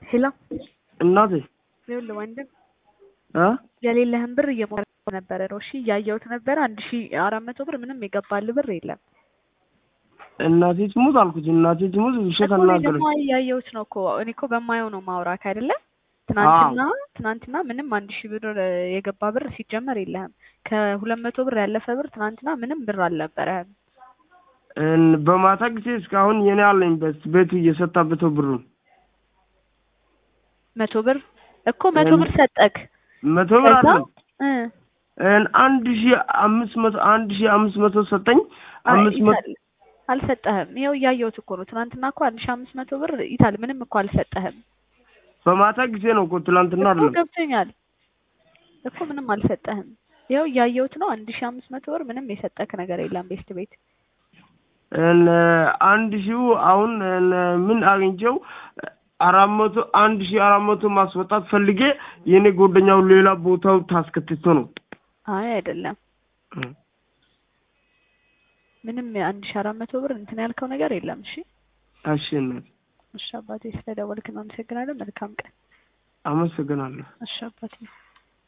ሄሎ እናቴ ይኸውልህ ወንድም እ የሌለህን ብር እየሞከርኩ ነበረ ነው። እሺ እያየሁት ነበረ። አንድ ሺ አራት መቶ ብር ምንም የገባልህ ብር የለም እናቴ ትሙት አልኩት። እናቴ ትሙት ውሸት እኮ እኔ አናገረች። ደግሞ እያየሁት ነው እኮ እኔ እኮ በማየው ነው ማውራክ አይደለ? ትናንትና ትናንትና ምንም አንድ ሺህ ብር የገባ ብር ሲጀመር የለህም። ከሁለት መቶ ብር ያለፈ ብር ትናንትና ምንም ብር አልነበረህም። እን- በማታ ጊዜ እስካሁን የኔ አለኝ በት ቤቱ እየሰጣበተው ብሩ መቶ ብር እኮ መቶ እን- ብር ሰጠክ። መቶ ብር ከዛ አለ እ እን አንድ ሺ አምስት መቶ አንድ ሺ አምስት መቶ ሰጠኝ። አይ አምስት መቶ ይታል አልሰጠህም። ይኸው እያየሁት እኮ ነው። ትናንትና እኮ አንድ ሺህ አምስት መቶ ብር ይታል ምንም እኮ አልሰጠህም በማታ ጊዜ ነው እኮ ትላንትና እኮ አይደለም። ገብቶኛል እኮ ምንም አልሰጠህም። ይኸው እያየሁት ነው። አንድ ሺህ አምስት መቶ ብር ምንም የሰጠክ ነገር የለም ቤስት ቤት እን አንድ ሺው አሁን እን ምን አግኝቼው አራት መቶ አንድ ሺ አራት መቶ ማስወጣት ፈልጌ የኔ ጓደኛው ሌላ ቦታው ታስከትቶ ነው። አይ አይደለም እ ምንም አንድ ሺህ አራት መቶ ብር እንትን ያልከው ነገር የለም። እሺ እሺ እናቴ እሺ አባቴ ስለደወልክ ነው። አመሰግናለሁ። መልካም ቀን። አመሰግናለሁ። እሺ አባቴ